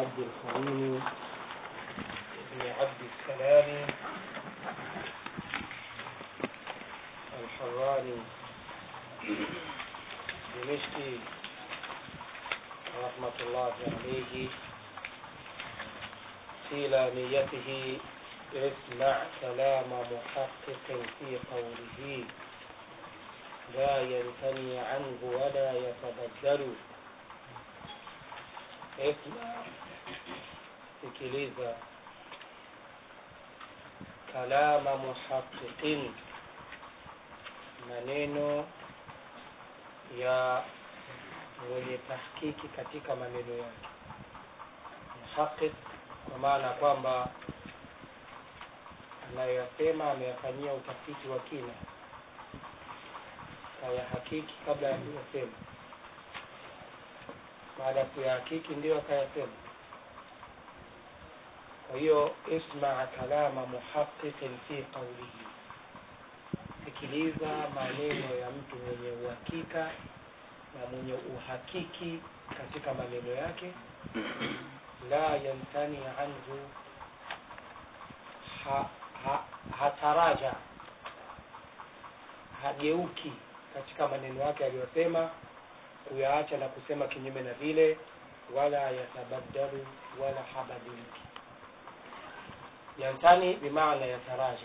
عبد الكريم بن عبد السلام الحراني دمشقي رحمة الله عليه في لاميته اسمع كلام محقق في قوله لا ينثني عنه ولا يتبدل اسمع sikiliza kalama muhaqiqin maneno ya mwenye tahkiki katika maneno yake muhaqiq kwa maana kwamba anayoyasema ameyafanyia utafiti wa kina kayahakiki kabla ya kuyasema baada ya kuyahakiki ndio akayasema kwa hiyo ismaa kalama muhaqiqin fi qaulihi sikiliza maneno ya mtu mwenye uhakika na mwenye uhakiki katika maneno yake la yantani anhu ha, ha, hataraja hageuki katika maneno yake aliyosema kuyaacha na kusema kinyume na vile wala yatabaddalu wala habadiliki yantani bimaana yataraja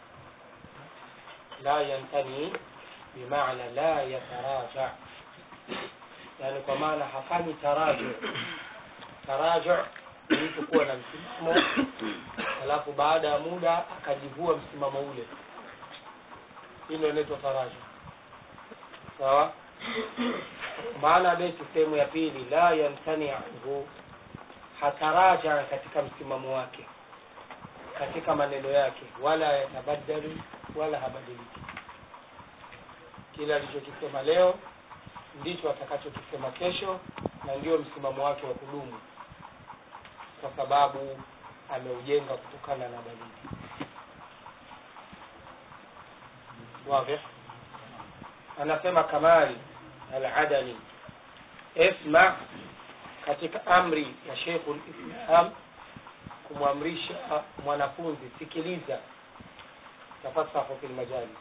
la yantani bimaana la yataraja yani kwa maana hafanyi taraju taraju ni mtu kuwa na msimamo alafu baada ya muda akajivua msimamo ule hilo inaitwa taraju sawa maana beti sehemu ya pili la yamtani anhu hataraja katika msimamo wake katika maneno yake wala yatabaddalu wala habadiliki kile alichokisema leo ndicho atakachokisema kesho na ndio msimamo wake wa kudumu kwa sababu ameujenga kutokana na dalili واضح anasema kamali aladani isma katika amri ya shekhu lislam kumwamrisha mwanafunzi sikiliza tafasahu fi lmajalis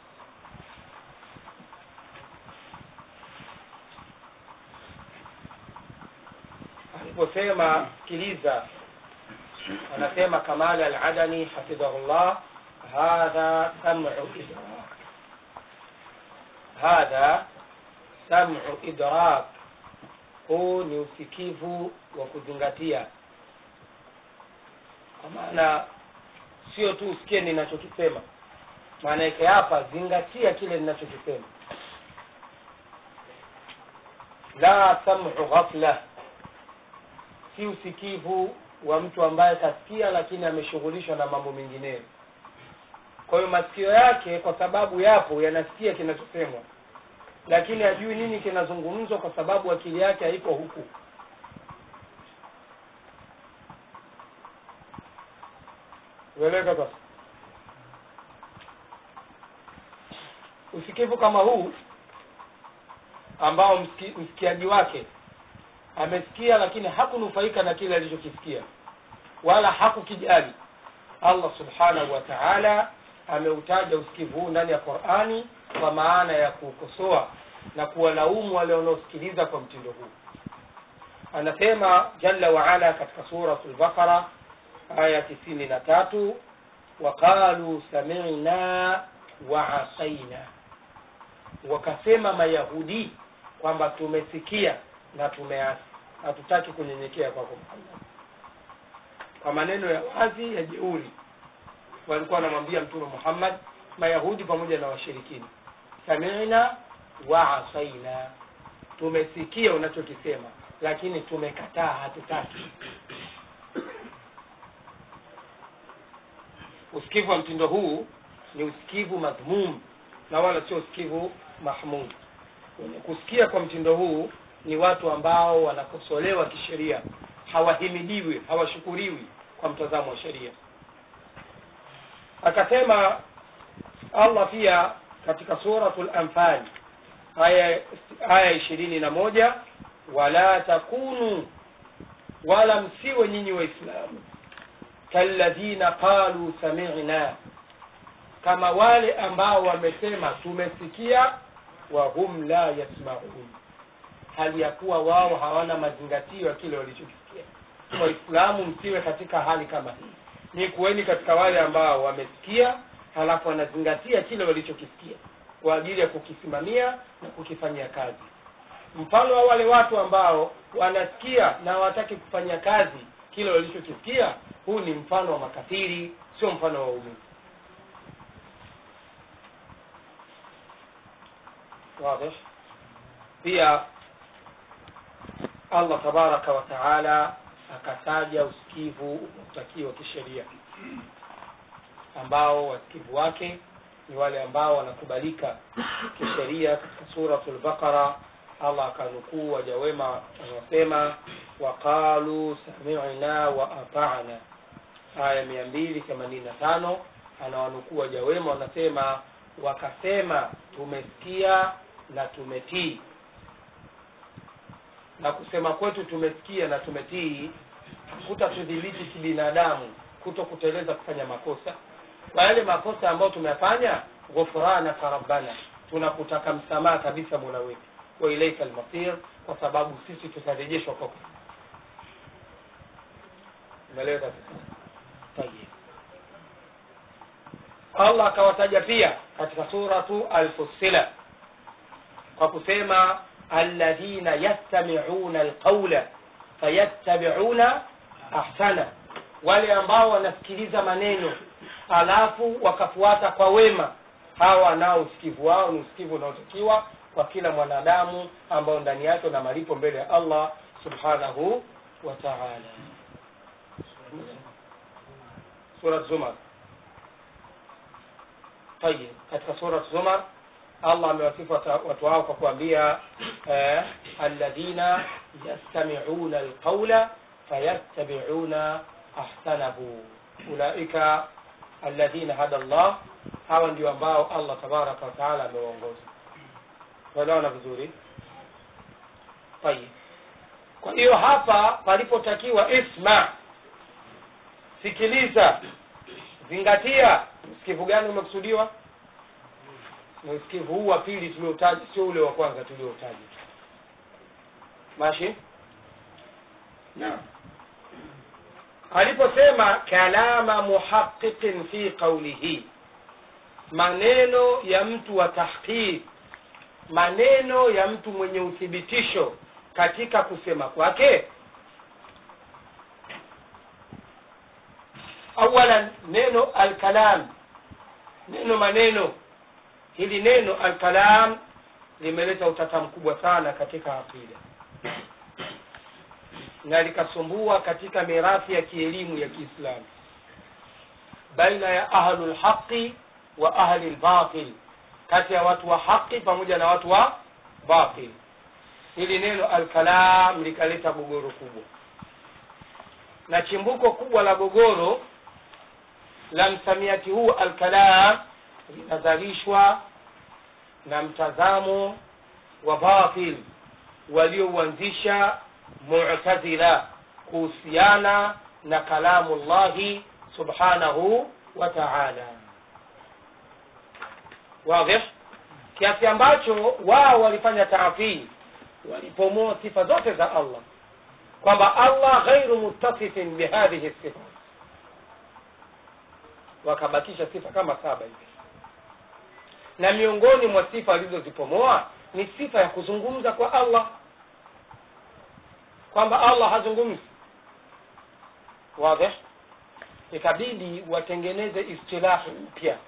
aliposema sikiliza anasema kamali aladani hafidhahullah hadha samu idrak hadha samu idrak huu ni usikivu wa kuzingatia kwa maana sio tu usikie ninachokisema maana yake hapa zingatia kile ninachokisema la samu ghafla si usikivu wa mtu ambaye kasikia lakini ameshughulishwa na mambo mengineyo kwa hiyo masikio yake kwa sababu yapo yanasikia kinachosemwa lakini hajui nini kinazungumzwa kwa sababu akili yake haiko huku ueleweka sasa usikivu kama huu ambao msiki, msikiaji wake amesikia lakini hakunufaika na kile alichokisikia wala hakukijali allah subhanahu wa taala ameutaja usikivu huu ndani ya qurani kwa maana ya kukosoa na kuwalaumu wale wanaosikiliza kwa mtindo huu anasema jalla waala katika suratu lbaqara aya tisini na tatu waqalu samina waasaina wakasema mayahudi kwamba tumesikia na tumeasi hatutaki kunyenyekea kwako muhammad kwa maneno ya wazi ya jeuri walikuwa wanamwambia mtume muhammad mayahudi pamoja na washirikini samina waasaina tumesikia unachokisema lakini tumekataa hatutaki usikivu wa mtindo huu ni usikivu madhmum na wala sio usikivu mahmud wenye kusikia kwa mtindo huu ni watu ambao wanakosolewa kisheria hawahimidiwi hawashukuriwi kwa mtazamo wa sheria akasema allah pia katika suratu lanfal aya aya ishirini na moja wala takunu wala msiwe nyinyi waislamu kalladhina qalu samina kama wale ambao wamesema tumesikia wa hum la yasmaun hali ya kuwa wao hawana mazingatio ya kile walichokisikia waislamu msiwe katika hali kama hii ni kuweni katika wale ambao wamesikia halafu wanazingatia kile walichokisikia kwa ajili ya kukisimamia na kukifanyia kazi mfano wa wale watu ambao wanasikia na hawataki kufanyia kazi kile walichokisikia huu ni mfano wa makafiri sio mfano wa waumini واضح pia allah tabaraka wa taala akataja usikivu unaotakiwa kisheria ambao wasikivu wake ni wale ambao wanakubalika kisheria katika suratu lbaqara allah akanukuu waja wema wanaosema waqalu samina wa atana aya mia mbili themanini na tano anawanukuu waja wema wanasema wakasema tumesikia na tumetii na kusema kwetu tumesikia na tumetii kutatudhibiti kibinadamu kuto kuteleza kufanya makosa kwa yale makosa ambayo tumeyafanya ghufranaka rabbana tunakutaka msamaha kabisa mola wetu wa ilaika almasir kwa sababu sisi tutarejeshwa kwako umeelewa kabisa tayeb allah akawataja pia katika suratu alfusila kwa kusema alladhina yastamiuna alqaula fayattabiuna ahsana wale ambao wanasikiliza maneno alafu wakafuata kwa wema hawa nao usikivu wao ni usikivu unaotakiwa kwa kila mwanadamu ambao ndani yake na malipo mbele ya allah subhanahu wa taala surat zumar tayib katika surat zumar allah amewasifu watu hao kwa kuambia eh, alladhina yastamiuna alqaula fayattabiuna ahsanahu ulaika alladhina hada llah hawa ndio ambao allah tabaraka wataala amewaongoza tuelewana vizuri tayib kwa hiyo hapa palipotakiwa isma sikiliza zingatia usikivu gani umekusudiwa ni usikivu huu wa pili tuliotaja sio ule wa kwanza tuliotaja mashi naam aliposema kalama muhaqiqin fi qaulihi maneno ya mtu wa tahqiq maneno ya mtu mwenye uthibitisho katika kusema kwake awalan neno alkalam neno maneno hili neno alkalam limeleta utata mkubwa sana katika aqida na likasumbua katika mirathi ya kielimu ya kiislamu baina ya ahlu lhaqi wa ahli lbatil kati ya watu wa haqi pamoja na watu wa batil hili neno alkalam likaleta gogoro kubwa na chimbuko kubwa la gogoro la msamiati huu alkalam linazalishwa na mtazamo wa batil waliouanzisha mu'tazila kuhusiana na kalamu llahi subhanahu wa taala wadhih kiasi ambacho wao walifanya taafii walipomoa sifa zote za allah kwamba allah ghairu muttasifin bihadhihi sifat wakabakisha sifa kama saba hivi na miongoni mwa sifa alizozipomoa ni sifa ya kuzungumza kwa allah kwamba allah hazungumzi wadhih ikabidi watengeneze istilahi mpya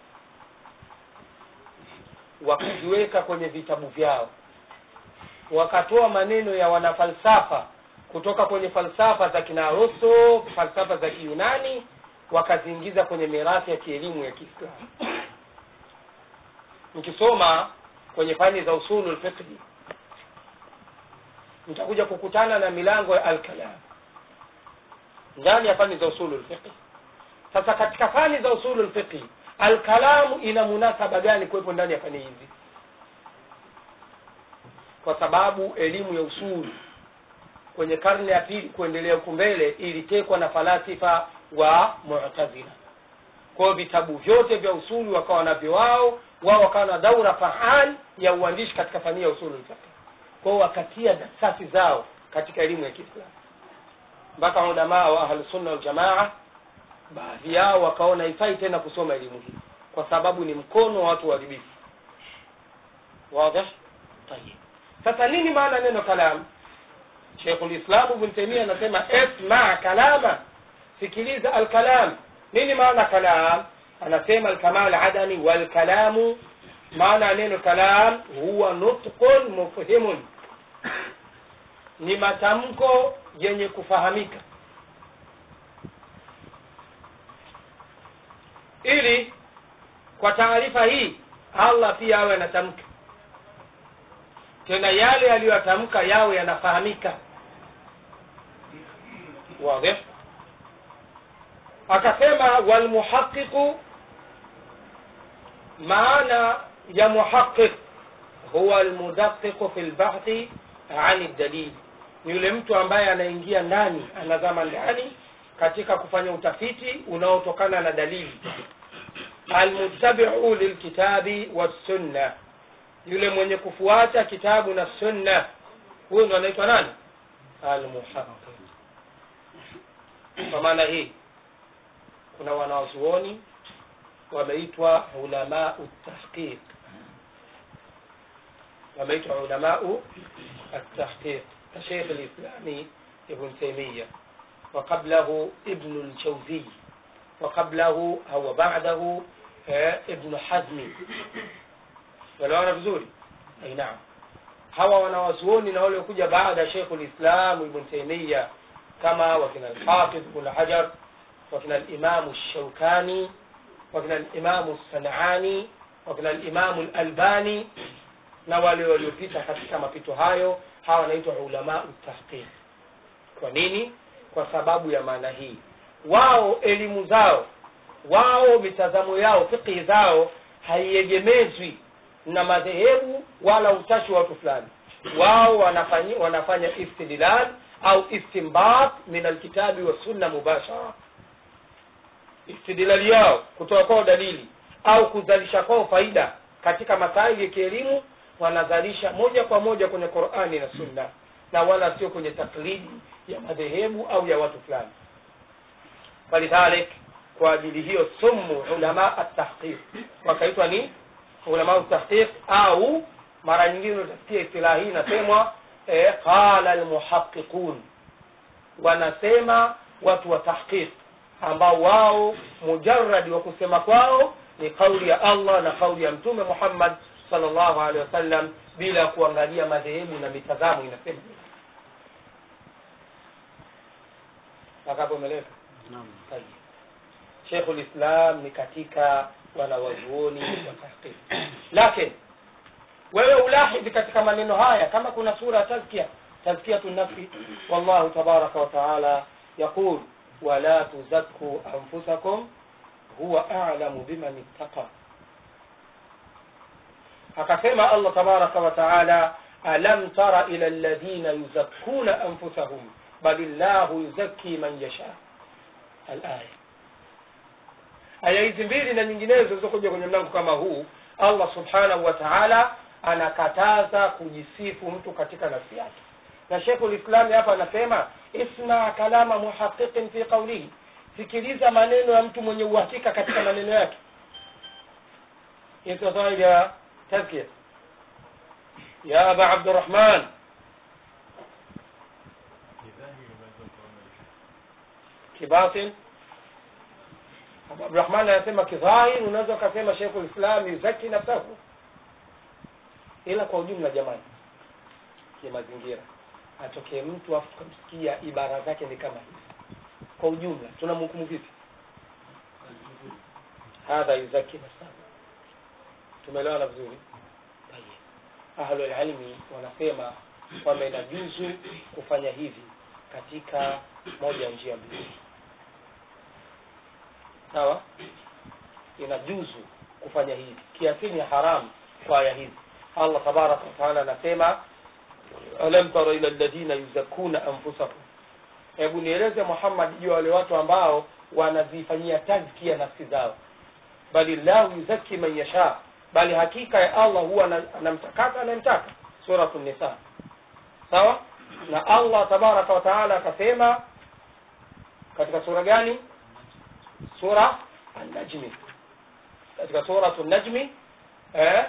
wakaziweka kwenye vitabu vyao wakatoa maneno ya wanafalsafa kutoka kwenye falsafa za kina Aristo, falsafa za Kiyunani, wakaziingiza kwenye mirathi ya kielimu ya Kiislamu. Mkisoma kwenye fani za usulul fiqhi mtakuja kukutana na milango ya alkalam ndani ya fani za usulul fiqhi. Sasa katika fani za usulul fiqhi alkalamu ina munasaba gani kuwepo ndani ya fani hizi? Kwa sababu elimu ya usuli kwenye karne ya pili kuendelea huku mbele ilitekwa na falasifa wa mu'tazila kwa hiyo vitabu vyote vya usuli wakawa navyo wao wao wakawa na daura fahal ya uandishi katika fani ya usulu fiqh kwa hiyo wakatia dasasi zao katika elimu ya kiislamu mpaka ulamaa wa ahlusunna waljamaa baadhi yao wakaona ifai tena kusoma elimu hii kwa sababu ni mkono wa watu waharibifu واضح طيب sasa nini maana neno kalam Sheikhul Islam Ibn Taymiyyah anasema isma kalama sikiliza alkalam nini maana kalam anasema alkamal adami wal kalamu maana neno kalam huwa nutqun mufhimun ni matamko yenye kufahamika ili kwa taarifa hii Allah pia awe anatamka tena yale aliyoyatamka yawe yanafahamika wazi akasema walmuhaqiqu maana ya muhaqiq huwa almudaqiqu fi lbahthi ani dalili ni yule mtu ambaye anaingia ndani anazama ndani katika kufanya utafiti unaotokana na dalili almuttabiu lilkitabi wassunna yule mwenye kufuata kitabu na sunna huyo ndo anaitwa nani almuhaqiq kwa maana hii kuna wanawazuoni wameitwa ulamau tahqiq wameitwa ulamau التحقيق كشيخ الإسلام ابن تيمية وقبله ابن الجوزي وقبله أو بعده ابن حزم waliona vizuri ai naam hawa wanawazuoni na wale kuja baada ya Sheikh ulislam Ibn Taymiyyah kama wakina al-Hafidh Ibn Hajar wakina al-Imam al-Shawkani wakina al-Imam al-Sanani wakina al-Imam al-Albani na wale waliopita katika mapito hayo hawa wanaitwa ulama tahqiq kwa nini kwa sababu ya maana hii wao elimu zao wao mitazamo yao fiqhi zao haiegemezwi na madhehebu wala utashi wa watu fulani wao wanafanya, wanafanya istidlal au istimbat min alkitabi wa sunna mubashara istidlali yao kutoka kwao dalili au kuzalisha kwao faida katika masaili ya kielimu wanazalisha moja kwa moja kwenye qurani na sunna na wala sio kwenye taklidi ya madhehebu au ya watu fulani falidhalik kwa ajili hiyo sumu ulama atahqiq wakaitwa ni ulama tahqiq au mara nyingine utasikia istilahi hii inasemwa eh, qala almuhaqiqun wanasema watu wa tahqiq ambao wao mujarradi wa kusema kwao ni kauli ya Allah na kauli ya mtume Muhammad sallallahu alaihi wasallam bila kuangalia madhehebu na mitazamo inasema akapo umeleka Naam. Tayeb. Sheikhul Islam ni katika wanawazuoni wa tahqiq. Lakini wewe ulahidhi katika maneno haya kama kuna sura ya tazkia tazkiyatu nafsi wallahu tabaraka wa taala yaqul wala tuzakku anfusakum huwa a'lamu biman ittaqa akasema Allah tabaraka wa taala alam tara ila alladhina yuzakkuna anfusahum bal illahu yuzakki man yasha alaya aya hizi mbili na nyinginezo zilizokuja kwenye mlango kama huu allah subhanahu wa taala anakataza kujisifu mtu katika nafsi yake na shekhu lislami hapa anasema isma kalama muhaqiqin fi qaulihi sikiliza maneno ya mtu mwenye uhakika katika maneno yake ya tazkia ya aba abdurrahman kibatin Abu Abdurrahman anasema kidhahir, unaweza ukasema Sheikhul Islam yuzaki nafsahu, ila kwa ujumla, jamani, ya mazingira atokee mtu afu tukamsikia ibara zake ni kama hivi, kwa ujumla tunamhukumu vipi? Hadha yuzaki nafsahu. Tumeelewana vizuri? Tayeb. Ahlul ilmi wanasema kwamba inajuzu kufanya hivi katika moja ya njia mbili sawa inajuzu kufanya hivi kiasili ni haramu kwa aya hizi allah tabaraka wataala anasema alam tara ila alladhina yuzakkuna anfusahum hebu nieleze muhammad juu ya wale watu ambao wanazifanyia tazkia nafsi zao bali llahu yuzaki man yasha bali hakika ya allah huwa ana- anamtakasa anayemtaka suratu nisa sawa na allah tabaraka wa taala akasema katika sura gani sura an-najmi katika suratu najmi eh,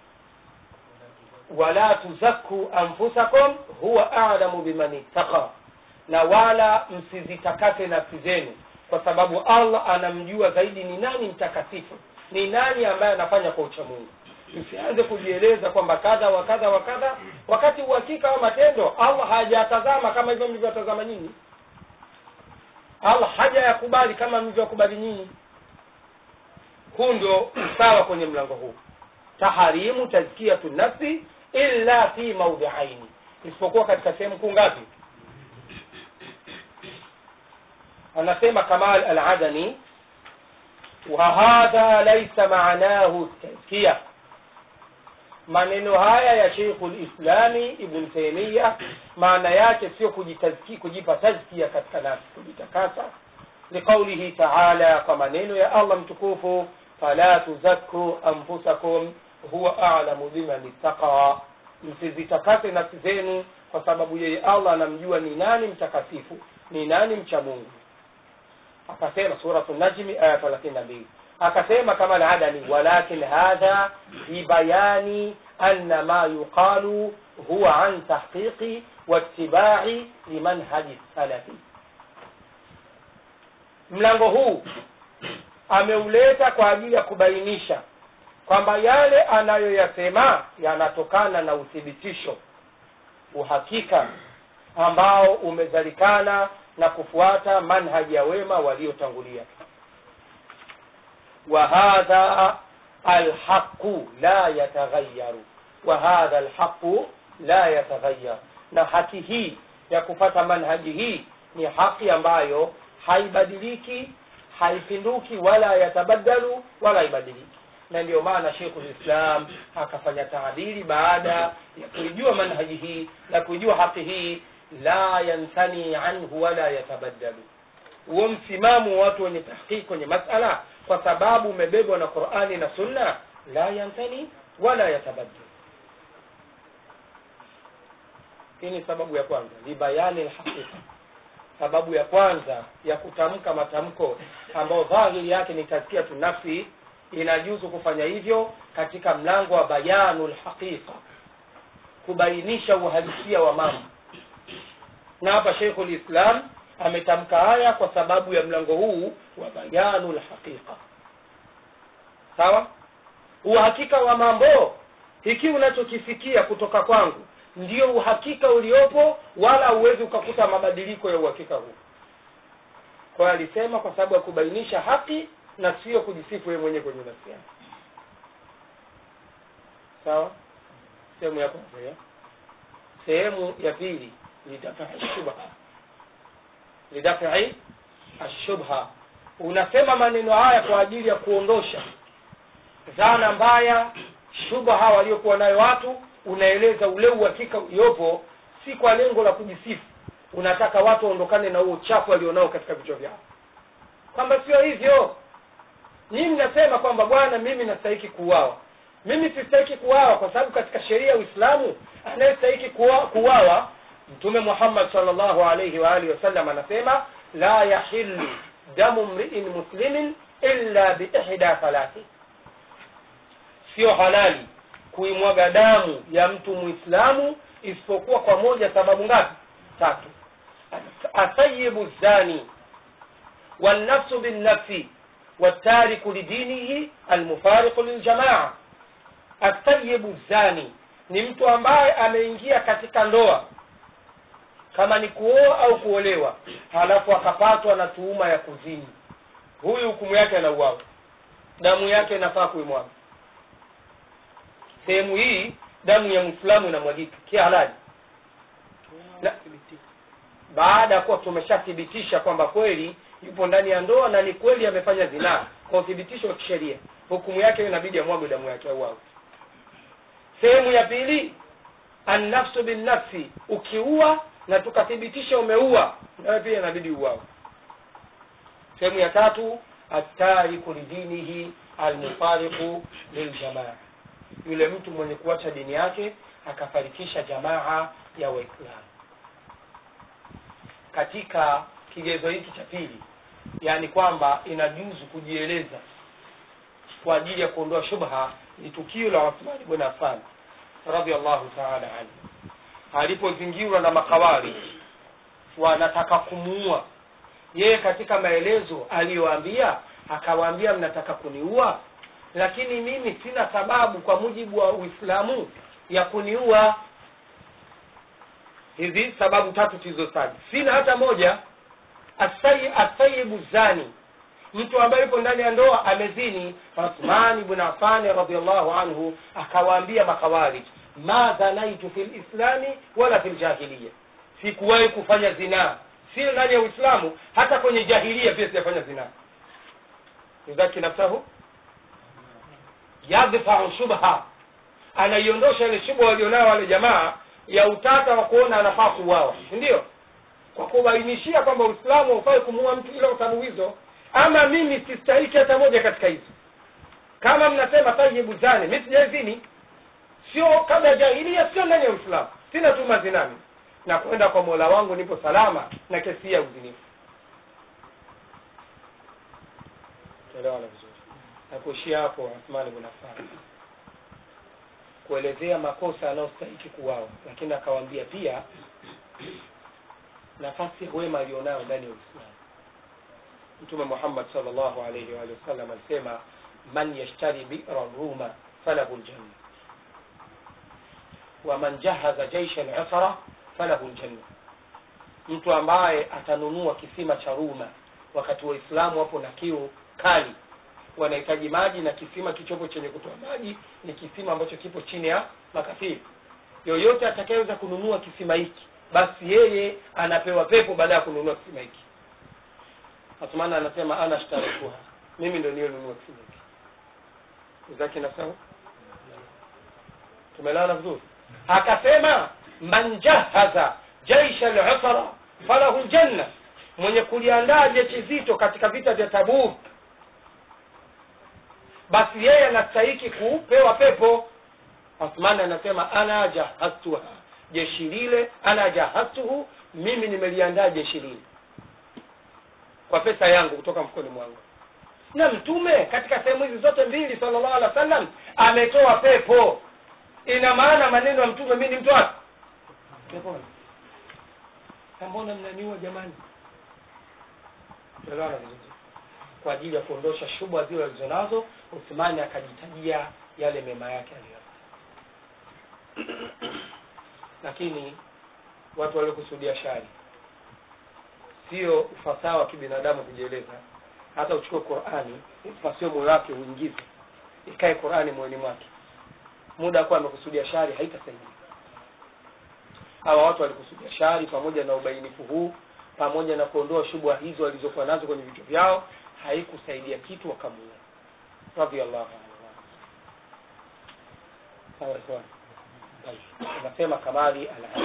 wala tuzakku anfusakum huwa a'lamu biman ittaqa na wala msizitakase nafsi zenu kwa sababu allah anamjua zaidi ni nani mtakatifu ni nani ambaye anafanya kwa uchamungu msianze kujieleza kwamba kadha wa kadha wa kadha wakati uhakika wa matendo allah hajatazama kama hivyo mlivyotazama nyinyi allah hajayakubali kama mlivyokubali nyinyi huu ndio usawa kwenye mlango huu taharimu tazkiyatu nafsi illa fi maudhiaini isipokuwa katika sehemu kuu ngapi anasema kamal aladani wahadha laisa maanahu tazkiya maneno haya ya sheikhu lislami ibn taimia maana yake sio kujitazki kujipa tazkia katika nafsi kujitakasa liqaulihi taala kwa maneno ya allah mtukufu fala tuzakku anfusakum huwa alamu biman ittaqa msizitakase nafsi zenu kwa sababu yeye allah anamjua ni nani mtakatifu ni nani mcha mungu akasema suratu najmi aya thelathini na mbili akasema kama aladani walakin hadha bibayani anna ma yuqalu huwa an tahqiqi waitibai limanhaji salafi mlango huu ameuleta kwa ajili ya kubainisha kwamba yale anayoyasema yanatokana na uthibitisho uhakika ambao umezalikana na kufuata manhaji ya wema waliotangulia wa hadha alhaqu la yataghayyaru wa hadha alhaqu la yataghayyar na haki hii ya kufata manhaji hii ni haki ambayo haibadiliki haipinduki wala yatabaddalu wala haibadiliki na ndio maana sheikhul islam akafanya taadili baada ya kuijua manhaji hii na kuijua haki hii la yantani anhu wala yatabaddalu huo msimamo wa watu wenye tahqiq kwenye masala kwa sababu umebebwa na qurani na sunna la yantani wala yatabaddalu hii ni sababu ya kwanza libayani lhaqiqa sababu ya kwanza ya kutamka matamko ambayo dhahiri yake ni tazkiyatu nafsi inajuzu kufanya hivyo katika mlango wa bayanu lhaqiqa kubainisha uhalisia wa mambo na hapa sheikhu lislam ametamka haya kwa sababu ya mlango huu wa bayanu lhaqiqa sawa uhakika wa mambo hiki unachokisikia kutoka kwangu ndio uhakika uliopo wala huwezi ukakuta mabadiliko ya uhakika huu kwa hiyo alisema kwa sababu ya kubainisha haki na sio kujisifu yeye mwenyewe kwenye nafsi yake sawa sehemu ya kwanza ya sehemu ya pili lidafai shubha lidafai ashubha unasema maneno haya kwa ajili ya kuondosha dhana mbaya shubha waliokuwa nayo watu unaeleza ule uhakika uliopo si kwa lengo la kujisifu unataka watu waondokane na huo uchafu walionao katika vichwa vyao kwamba sio hivyo nyinyi mnasema kwamba bwana mimi nastahiki kuuawa mimi sistahiki kuuawa kwa sababu katika sheria ya uislamu anayestahiki kuuawa mtume muhammad salllahu alaihi waalihi wasallam anasema la yahilu damu mriin muslimin illa biihda thalathi sio halali kuimwaga damu ya mtu muislamu isipokuwa kwa moja sababu ngapi tatu asayibu zani والنفس بالنفس والتارك لدينه المفارق للجماعة الطيب الزاني ni mtu ambaye ameingia katika ndoa kama ni kuoa au kuolewa halafu akapatwa na tuhuma ya kuzini huyu hukumu yake anauawa damu yake inafaa kuimwaga sehemu hii damu ya mwislamu inamwagika kihalali na, baada ya kuwa tumeshathibitisha kwamba kweli yupo ndani ya ndoa na ni kweli amefanya zinaa kwa uthibitisho wa kisheria hukumu yake inabidi amwagwe damu yake au au sehemu ya pili annafsu binnafsi ukiua na tukathibitisha umeua nawe pia inabidi uwao sehemu ya tatu atariku lidinihi almufariqu liljamaa yule mtu mwenye kuacha dini yake akafarikisha jamaa ya waislamu katika kigezo hiki cha pili yaani kwamba inajuzu kujieleza kwa ajili ya kuondoa shubha ni tukio la uthmani bn affan radiallahu taala anhu alipozingirwa na makawari wanataka kumuua yeye katika maelezo aliyoambia akawaambia mnataka kuniua lakini mimi sina sababu kwa mujibu wa uislamu ya kuniua hizi sababu tatu tulizotaja sina hata moja asayibu zani mtu ambaye yupo ndani ya ndoa amezini uthmani bn afani radiallahu anhu akawaambia makhawarij ma dhanaitu fi lislami wala fi ljahiliya sikuwahi kufanya zinaa sio ndani ya uislamu hata kwenye jahilia pia sijafanya zinaa yudhaki nafsahu yadfau shubha anaiondosha ile shubha walionayo wale jamaa ya utata wa kuona anafaa kuuawa ndio kwa kubainishia kwamba uislamu haufai kumuua mtu ila sababu hizo ama mimi sistahiki hata moja katika hizo kama mnasema tayibu zani mi sijaizini sio kabla ya jahilia sio ndani ya uislamu sina tuma zinami na kwenda kwa mola wangu nipo salama na kesi ya uzinifu elewana vizuri na kuishia hapo Uthman bin Affan kuelezea makosa anayostahiki kuwao lakini akawaambia pia nafasi ya wema alionayo ndani ya uislamu mtume muhammad salllahu alaihi waalihi wasallam alisema man yashtari bira ruma falahu ljanna waman jahaza jaisha lusra falahu ljanna mtu ambaye atanunua kisima cha ruma wakati waislamu wapo na kiu kali wanahitaji maji na kisima kichopo chenye kutoa maji ni kisima ambacho kipo chini ya makafiri yoyote atakayeweza kununua kisima hiki basi yeye anapewa pepo baada ya kununua kisima hiki Athmani anasema ana shtarikuha mimi ndo niliyonunua kisima hiki zake nasema tumelala vizuri akasema man jahaza jaisha lusra falahu ljanna mwenye kuliandaa jeshi zito katika vita vya tabuk basi yeye anastahiki kupewa pepo Uthman anasema ana jahaztuha jeshi lile ana jahaztuhu mimi nimeliandaa jeshi lile kwa pesa yangu kutoka mfukoni mwangu na mtume katika sehemu hizi zote mbili sallallahu alaihi wasallam ametoa pepo ina maana maneno ya mtume mi ni mtu wapi peponi mbona mnaniua jamani elewana vizuri kwa ajili ya kuondosha shubha zile walizonazo uthmani akajitajia yale mema yake aliyo lakini watu waliokusudia shari sio ufasaha wa kibinadamu kujieleza hata uchukue qurani ipasio moyo wake uingize ikae qurani moyoni mwake muda kuwa amekusudia shari haitasaidia hawa watu walikusudia shari pamoja na ubainifu huu pamoja na kuondoa shubha hizo walizokuwa nazo kwenye vichwa vyao haikusaidia kitu wakamuua radiallahu anhu sawa ikhwan anasema kamali al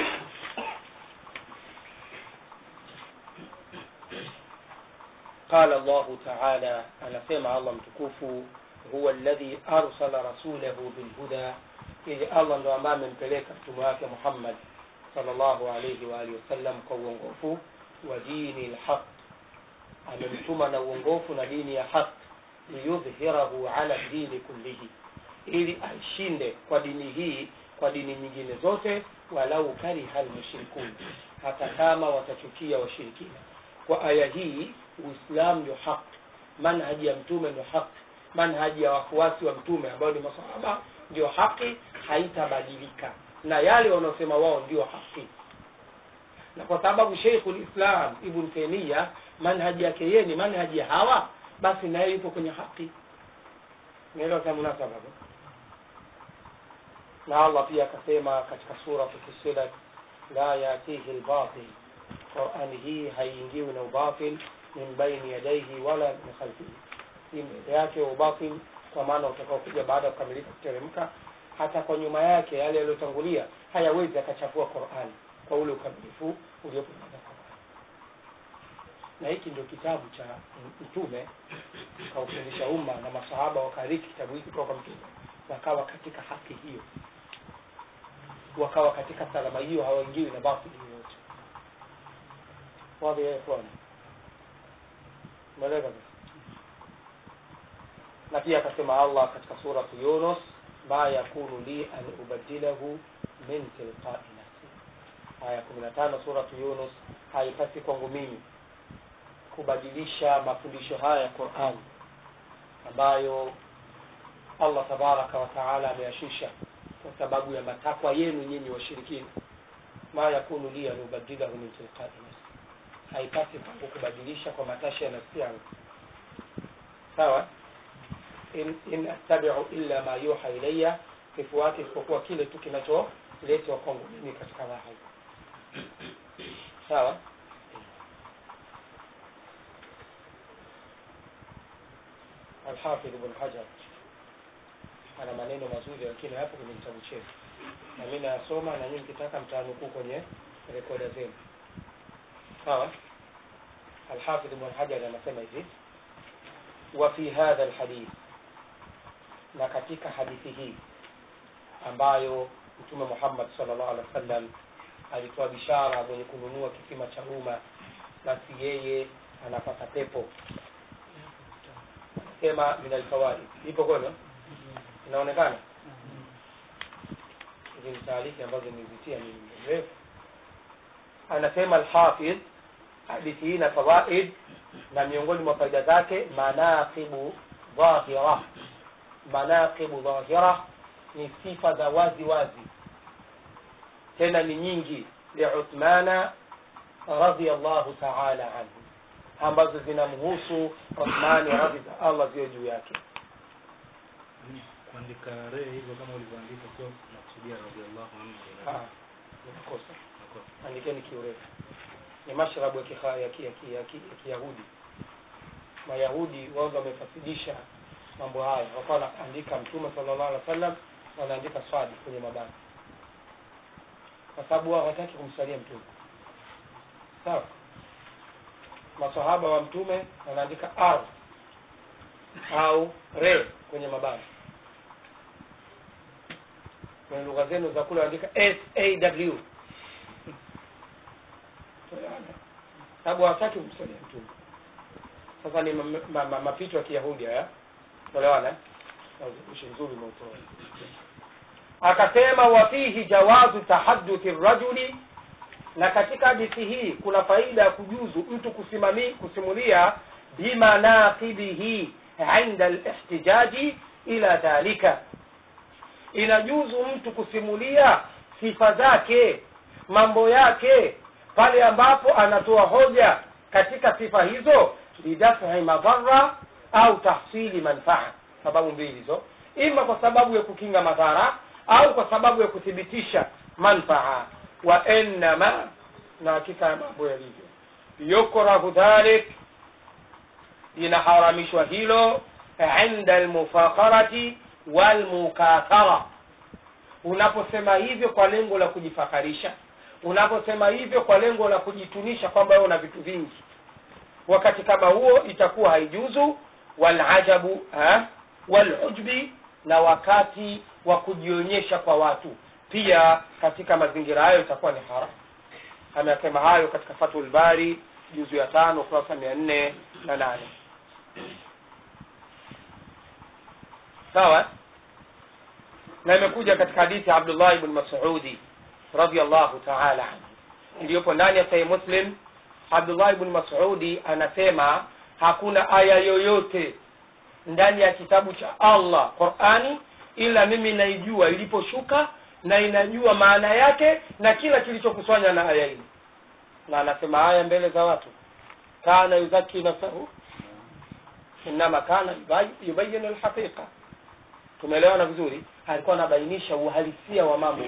قال الله تعالى أنا سمع الله متكوف هو الذي أرسل رسوله بالهدى إذ الله ndo ambaye amempeleka mtume wake Muhammad sallallahu alayhi wa alihi wasallam kwa uongofu wa dini lhaq amemtuma na uongofu na dini ya haq liyudhhirahu ala dini kullihi ili aishinde kwa dini hii kwa dini nyingine zote walau kariha lmushrikun hata kama watachukia washirikina kwa aya hii uislamu ndio haq manhaji ya mtume ndio haq manhaji ya wafuasi wa mtume ambao ni masahaba ndio haki haitabadilika na yale wanaosema wao ndio haki na kwa sababu sheikhul islam ibn taimia manhaji yake yeye ni manhaji ya hawa basi naye yupo kwenye haki naelewa kama munasaba na allah pia akasema katika sura fusilat la yatihi lbatil qurani hii haiingiwi na ubatil min baini yadaihi wala min khalfihi si mbele yake ubatil kwa maana utakaokuja baada ya kukamilika kuteremka hata kwa nyuma yake yale yaliyotangulia hayawezi akachafua qurani kwa ule ukamilifu uliopo ndani ya qurani na hiki ndio kitabu cha mtume kaufundisha umma na masahaba wakariki kitabu hiki kutoka kwa mtume wakawa katika haki hiyo wakawa katika salama hiyo hawaingiwi na batili yoyote wadhi ya ikhwani umeeleka na pia akasema allah katika suratu yunus ma yakunu li an ubadilahu min tilqai nafsi aya kumi na tano suratu yunus haipasi kwangu mimi kubadilisha mafundisho haya ya qurani ambayo allah tabaraka wa taala ameyashusha kwa sababu ya matakwa yenu nyinyi washirikina ma yakunu li an ubadilahu min tilqai nafsi haipasi kwangu kubadilisha kwa matashi ya nafsi yangu sawa in, in attabiu illa ma yuha ilaya kifuati isipokuwa kile tu kinacholetwa kwangu mimi katika wahi sawa alhafidh ibn hajar ana maneno mazuri lakini hapo kwenye kitabu chetu na mi nayasoma na nyinyi mkitaka mtaanukuu kwenye rekoda zenu sawa alhafidh ibn hajar anasema hivi wa fi hadha alhadith na katika hadithi hii ambayo mtume muhammad salllah alih wa sallam alitoa bishara mwenye kununua kisima cha umma basi yeye anapata pepo anasema min alfawaid ipo kwenu inaonekana hizi ni taarifa ambazo nizitia mimi mrefu anasema alhafidh hadithi hii na fawaid na miongoni mwa faida zake manaqibu dhahira manaqibu dhahira ni sifa za wazi wazi tena ni nyingi liuthmana radiallahu taala anhu ambazo zinamhusu uthmani radhi za allah ziwe juu yake kuandika re hivyo kama ulivyoandika sio nakusudia radiallahu anhu Ah, nimekosa andikeni kiurefu ni mashrabu ya kiha- ya ki- ya ki- ya ki- ya kiyahudi mayahudi wao ndo wamefasidisha mambo haya wakawa wanaandika mtume sallallahu alaihi wasallam wanaandika swadi kwenye mabano kwa sababu wao hawataki kumsalia mtume sawa masahaba wa mtume wanaandika r au re kwenye mabano kwenye lugha zenu za kule wanaandika saw sababu hawataki kumsalia mtume sasa ni ma- ma- ma- mapito ya kiyahudi haya tolewana ushi nzuri umeutoa akasema wafihi jawazu tahadduthi rajuli na katika hadithi hii kuna faida ya kujuzu mtu kusimami kusimulia bimanaqibihi inda lihtijaji ila dhalika inajuzu mtu kusimulia sifa zake mambo yake pale ambapo anatoa hoja katika sifa hizo lidafi madhara au tahsili manfaa sababu mbili hizo ima kwa sababu ya kukinga madhara au kwa sababu ya kuthibitisha manfaa wa innama na hakika ya mambo yalivyo yukrahu dhalik linaharamishwa hilo inda almufakarati walmukathara unaposema hivyo kwa lengo la kujifakarisha unaposema hivyo kwa lengo la kujitunisha kwamba wewe una vitu vingi wakati kama huo itakuwa haijuzu walajabu ha? walujbi na wakati wa kujionyesha kwa watu pia katika mazingira hayo itakuwa ni haram amesema hayo katika fathul bari juzu ya tano kurasa mia nne na nane sawa na imekuja katika hadithi ya abdullah ibn masudi radiallahu taala anhu iliyopo ndani ya sahih muslim abdullah ibn masudi anasema hakuna aya yoyote ndani ya kitabu cha allah qurani ila mimi naijua iliposhuka na inajua maana yake na kila kilichokusanywa na aya hili na anasema haya mbele za watu kana yuzaki nafsahu inama kana yubayinu lhaqiqa tumeelewana vizuri alikuwa anabainisha uhalisia wa mambo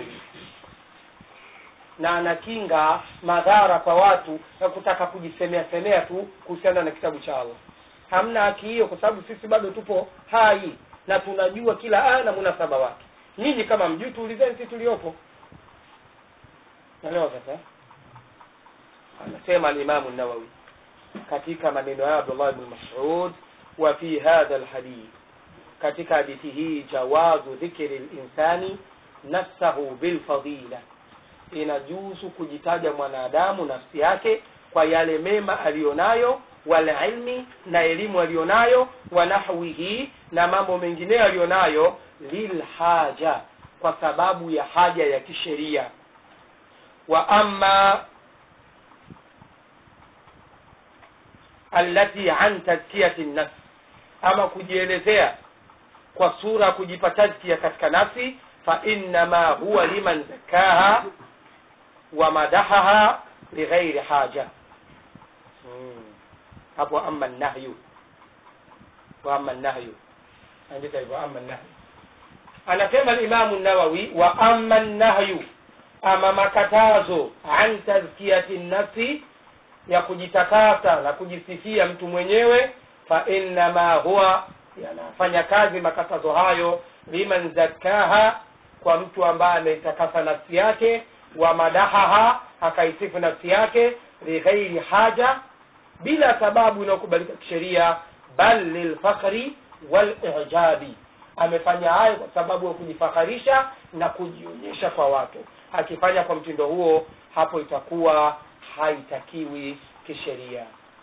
na anakinga madhara kwa watu na kutaka kujisemea semea tu kuhusiana na kitabu cha allah hamna haki hiyo kwa sababu sisi bado tupo hai na tunajua kila aya na munasaba wake nyinyi kama mjui tuulizeni sisi tuliopo naelewa sasa anasema alimamu nawawi katika maneno ya abdullah bn masud wa fi hadha alhadith katika hadithi hii jawazu dhikri linsani nafsahu bilfadila inajuzu kujitaja mwanadamu nafsi yake kwa yale mema aliyonayo walilmi na elimu aliyonayo wa nahwihi na mambo mengineyo aliyonayo lilhaja kwa sababu ya haja ya kisheria wa ama allati an tazkiyati nafsi ama kujielezea kwa sura kujipa tazkia katika nafsi fa innama huwa liman zakaha wa madahaha lighairi haja hmm. hapo ama nahyu wa ama nahyu andika hivyo ama nahyu anasema limamu nawawi wa ama nahyu ama makatazo an tazkiyati nafsi ya kujitakasa na kujisifia mtu mwenyewe fa innama huwa yanafanya kazi makatazo hayo liman zakaha kwa mtu ambaye ameitakasa nafsi yake wa madahaha akaisifu nafsi yake lighairi haja bila sababu inayokubalika kisheria bal lilfakhri walijabi amefanya hayo kwa sababu ya kujifakharisha na kujionyesha kwa watu akifanya kwa mtindo huo hapo itakuwa haitakiwi kisheria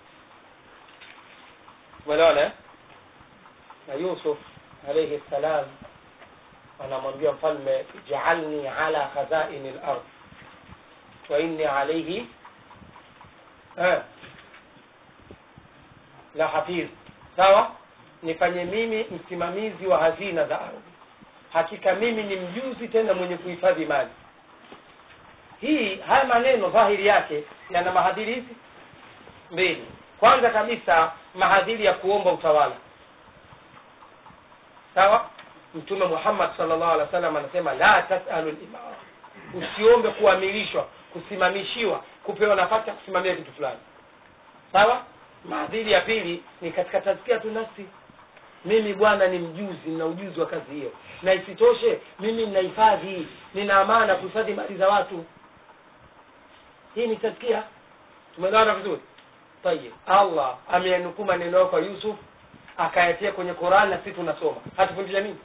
umeelewana na yusuf alaihi ssalam anamwambia mfalme jaalni ala khazaini lard wa inni alaihi eh, la hafidh sawa nifanye mimi msimamizi wa hazina za ardhi hakika mimi ni mjuzi tena mwenye kuhifadhi mali hii haya maneno dhahiri yake yana mahadhiri hizi mbili kwanza kabisa mahadhiri ya kuomba utawala sawa mtume muhammad salllah alih wa sallam anasema la tasalu limara usiombe kuamilishwa kusimamishiwa kupewa nafasi ya kusimamia kitu fulani sawa maadhiri ya pili ni katika tazkia tu nafsi mimi bwana ni mjuzi nina ujuzi wa kazi hiyo na isitoshe mimi ninahifadhi nina amana kuhifadhi mali za watu hii ni tazkia tumeelewana vizuri tayib allah ameyanukuu maneno yao kwa yusuf akayatia kwenye qurani na sisi tunasoma hatufundisha nini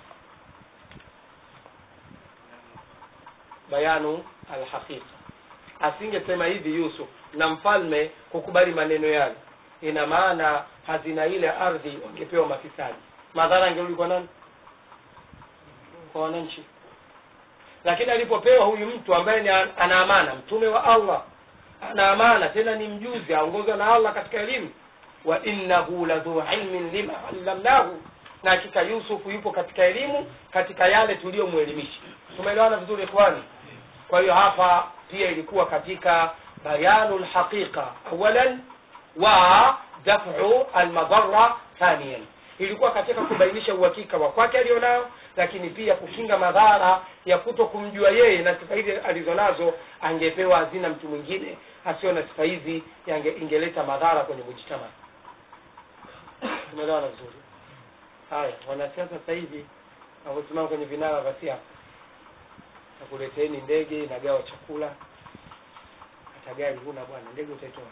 bayanu alhaqiqa asingesema hivi yusuf na mfalme kukubali maneno yale ina maana hazina ile ardhi wangepewa mafisadi madhara angerudi kwa nani kwa wananchi lakini alipopewa huyu mtu ambaye ni ana amana mtume wa allah ana amana tena ni mjuzi aongozwa na allah katika elimu wa innahu ladhu ilmin lima allamnahu na hakika yusufu yupo katika elimu katika yale tuliyomwelimisha tumeelewana vizuri ikhwani kwa hiyo hapa pia ilikuwa katika bayanu lhaqiqa awalan wa dafu almadhara thaniyan ilikuwa katika kubainisha uhakika wa kwake alionao lakini pia kukinga madhara ya kuto kumjua yeye na sifa hizi alizonazo angepewa hazina mtu mwingine asio na sifa hizi ingeleta madhara kwenye mujtama tumeelewana vizuri haya wanasiasa sasa hivi wanasimama kwenye vinara vya siasa nakuleteeni ndege inagawa chakula hata gari huna bwana ndege utaitoa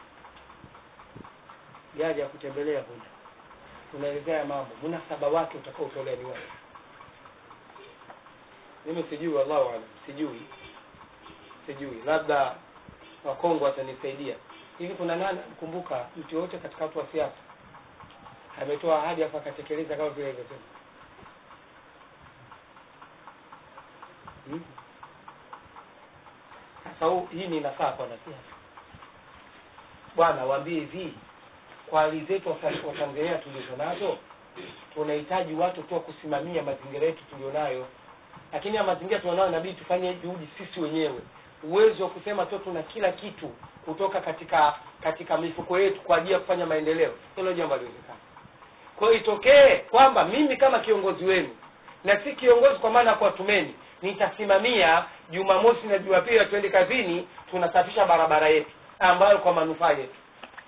gari ya kutembelea huna unaelezea mambo munasaba wake utakaotolea ni wapi mimi sijui wallahu alam sijui sijui labda wakongo watanisaidia hivi kuna nani mkumbuka mtu yoyote katika watu wa siasa ametoa ahadi afu akatekeleza kama vile ilivyosema hmm? sasa huu hii ni nafaa kwa wanasiasa bwana waambie hivi kwa hali zetu wa tanzania tulizo nazo tunahitaji watu tu wa kusimamia mazingira yetu tulionayo lakini ya mazingira tulionayo inabidi tufanye juhudi sisi wenyewe uwezo wa kusema tu tuna kila kitu kutoka katika katika mifuko yetu kwa ajili ya kufanya maendeleo hilo jambo haliwezekana kwa hiyo itokee kwamba mimi kama kiongozi wenu na si kiongozi kwa maana ya kuwatumeni nitasimamia jumamosi na jumapili tuende kazini tunasafisha barabara yetu ambayo kwa manufaa yetu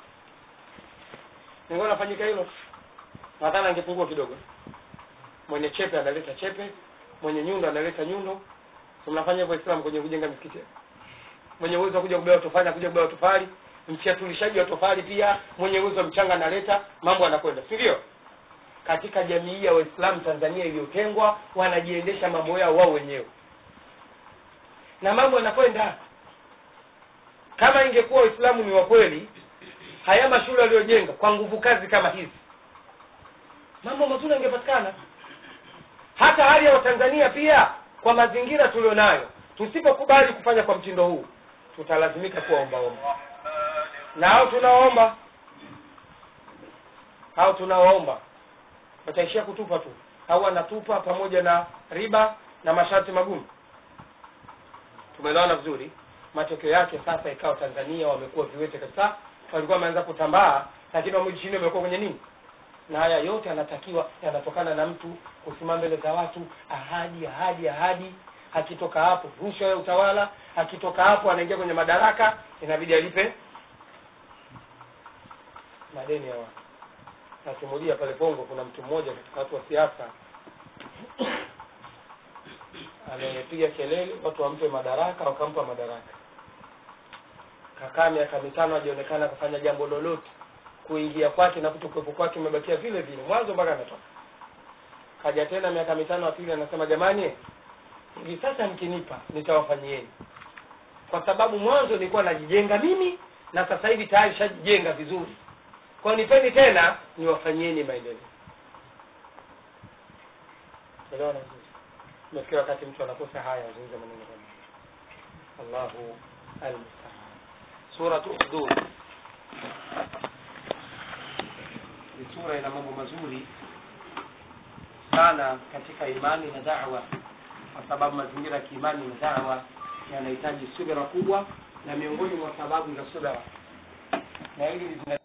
ningona nafanyika hilo nadhani angepungua kidogo mwenye chepe analeta chepe mwenye nyundo analeta nyundo so mnafanya hivyo islam kwenye kujenga misikiti mwenye uwezo wa kuja kubeba tofali kuja kubeba tofali mfiatulishaji wa tofali pia mwenye uwezo wa mchanga analeta mambo yanakwenda si ndio katika jamii ya waislamu tanzania iliyotengwa wanajiendesha mambo yao wao wenyewe na mambo yanakwenda kama ingekuwa waislamu ni wa kweli haya mashule aliyojenga kwa nguvu kazi kama hizi mambo mazuri yangepatikana hata hali ya watanzania pia kwa mazingira tulionayo tusipokubali kufanya kwa mtindo huu tutalazimika kuwa ombaomba na hao tunawaomba hao tunawaomba wataishia kutupa tu au wanatupa pamoja na riba na masharti magumu tumeelewana vizuri matokeo yake sasa ikawa tanzania wamekuwa viwete kabisa walikuwa wameanza kutambaa lakini wamerudi chini wamekuwa kwenye nini na haya yote yanatakiwa yanatokana na mtu kusimama mbele za watu ahadi ahadi ahadi akitoka hapo rushwa ya utawala akitoka hapo anaingia kwenye madaraka inabidi alipe madeni ya watu nasimulia pale Bongo, kuna mtu mmoja katika watu wa siasa amepiga kelele watu wampe madaraka, wakampa madaraka. Kakaa miaka mitano hajaonekana akafanya jambo lolote. Kuingia kwake na kutokuwepo kwake umebakia vile vile, mwanzo mpaka ametoka. Kaja tena miaka mitano ya pili, anasema jamani, hivi sasa mkinipa nitawafanyieni, kwa sababu mwanzo nilikuwa najijenga mimi na sasa hivi tayari shajijenga vizuri kwa nipeni tena niwafanyieni maendeleo elewana vizuri imefikia wakati mtu anakosa haya azungumza maneno kama allahu almustaan suratu ukhdud ni sura ina mambo mazuri sana katika imani na dawa kwa sababu mazingira ya kiimani na dawa yanahitaji subira kubwa na miongoni mwa sababu za subira na hili